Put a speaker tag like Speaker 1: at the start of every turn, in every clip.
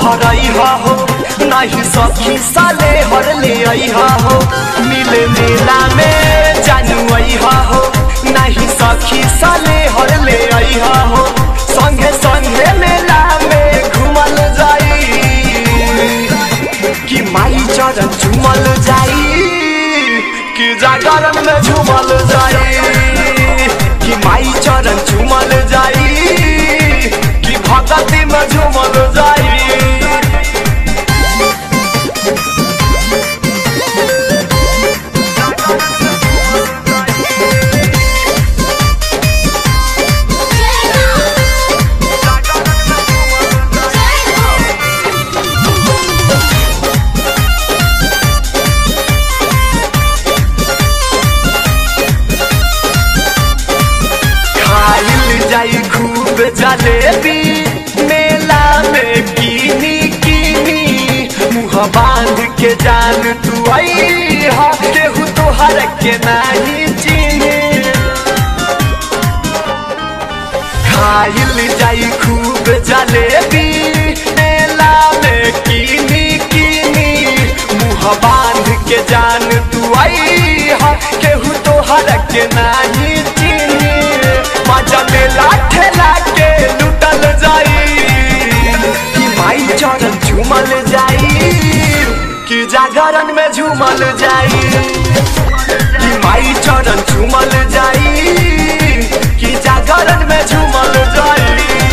Speaker 1: भरई हो नहीं सखी साले हर ले आई हो मिले मेला में जानू आई हो नहीं सखी साले हर ले आई हो संगे संगे मेला में घुमल जाई कि माई चरण झुमल जाई कि जागरण में झुमल जाई कि माई चरण झुमल जाई कि भगती में झुमल जाई खाइल जाई खूब जलेबी मेला में कीनी कीनी मुँह बांध के जान तू आई हा केहू तोहर के नहीं चीनी खाइल जाई खूब जलेबी मेला में कीनी कीनी मुँह बांध के जान तू आई हा केहू तोहर के नहीं चीनी मजा मेला ठेला के लुटल जाई कि माई चरण झूमल जाई कि जागरण में झूमल जाई कि माई चरण झूमल जाई कि जागरण में झूमल जाई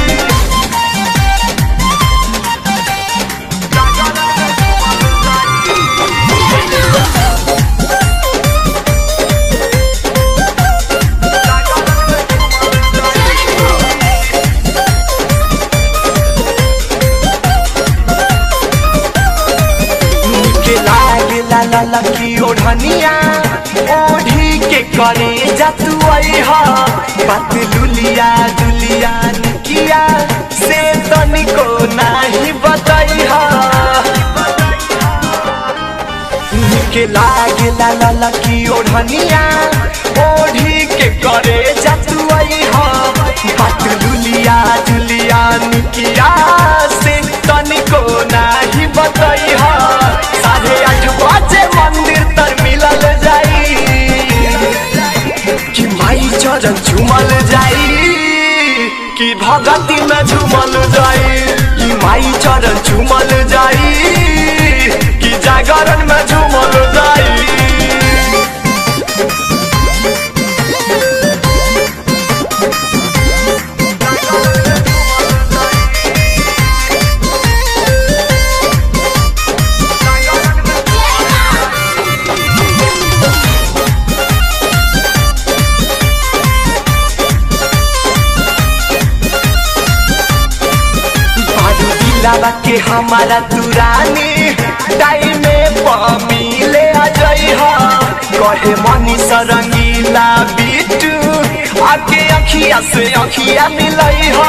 Speaker 1: के लागे ला ला ला की ओढ़निया ओढ़ी के करे जतु आई हा बात लुलिया दुलिया निकिया से तनिको नाही बताई हा के लागे ला ला ला की ओढ़निया ओढ़ी के करे जतु आई हा बात लुलिया दुलिया निकिया से तनिको नाही बताई हा साढ़े आठ बजे मंदिर तर मिलल जाई कि माई चरण झूमल जाई कि भगती में झूमल जाई कि माई चरण झूमल जाई कि जागरण में झूमल जाई बारू दिलावा के हमारा दुरानी टाइम में मिले आ जाई हा कहे मनी सरंगीला बिटू आके अखिया से अखिया मिलई हा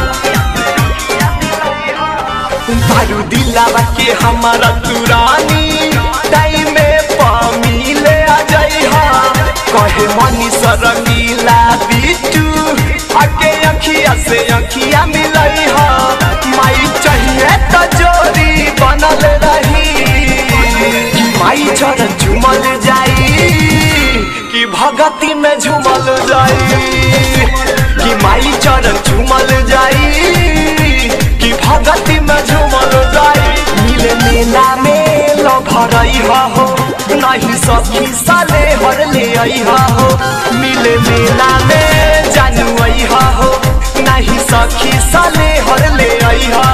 Speaker 1: बारू दिलावा के हमारा दुरानी टाइम में मिले आ जाई हा कहे मनी सरंगीला बिटू आके अखिया से अखिया मिलई हा माई चाहिए तो जोड़ी बनल रही कि माई चरण झूमल जाई कि भगती में झूमल जाई कि माई चरण झूमल जाई कि भगती में झूमल जाई मिले मेला में लो भरई हो नहीं सखी साले हर ले आई हो मिले मेला में जानू आई हो नहीं सखी साले हर ले आई हो